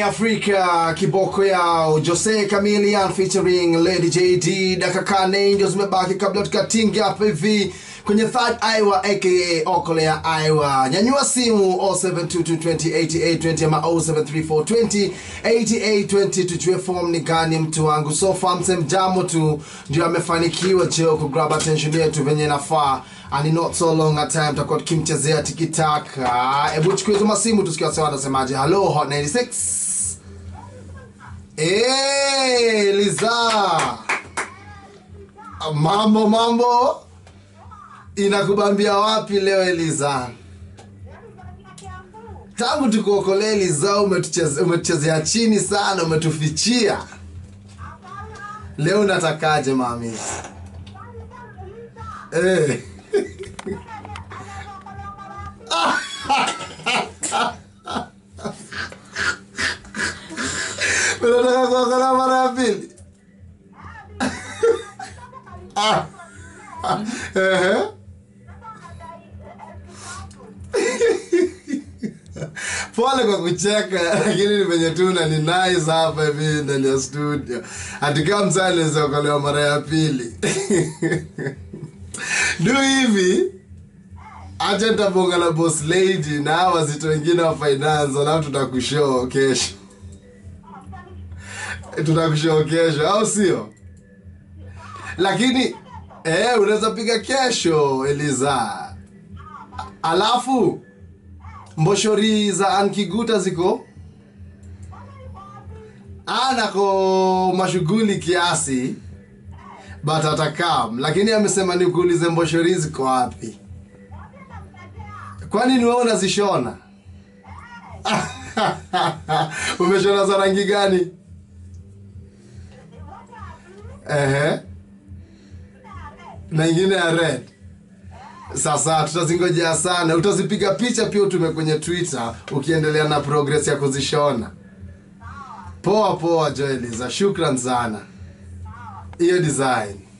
Afrika kiboko yao Jose Chameleone featuring Lady JD dakika kane ndio zimebaki kabla tukatinge hapa hivi kwenye third Iowa aka Okolea Iowa. Nyanyua simu 0722208820 ama 0734208820 tujue form ni gani mtu wangu. So far mse mjamo tu ndio amefanikiwa cheo ku grab attention yetu venye nafaa and in not so long a time tutakuwa tukimchezea tikitaka. Hebu chukue hizo masimu tusikia sawa anasemaje. Hello Hot 96. Eh, Liza. Mambo mambo. Inakubambia wapi leo Eliza? Tangu tukuokolee Eliza umetucheze- umetuchezea chini sana, umetufichia. Leo unatakaje mami? Eh. Unataka kuokolewa mara ya pili? Ah. Ehe. pole kwa kucheka lakini ni venye tu na ni nice hapa hivi ndani ya studio hatikaa msaa anaweza okolewa mara ya pili du hivi acha nitabonga na boss lady na hawa wazito wengine wa finance alafu tutakushoo kesho tutakushoo kesho au sio lakini eh, unaweza piga kesho eliza alafu mboshori za ankiguta ziko anako mashughuli kiasi but atakam lakini amesema nikuulize mboshori ziko wapi kwani ni wewe unazishona umeshona za rangi gani Ehe. na ingine ya red sasa tutazingojea sana utazipiga picha pia utume kwenye twitter ukiendelea na progress ya kuzishona poa poa joeliza shukran sana hiyo design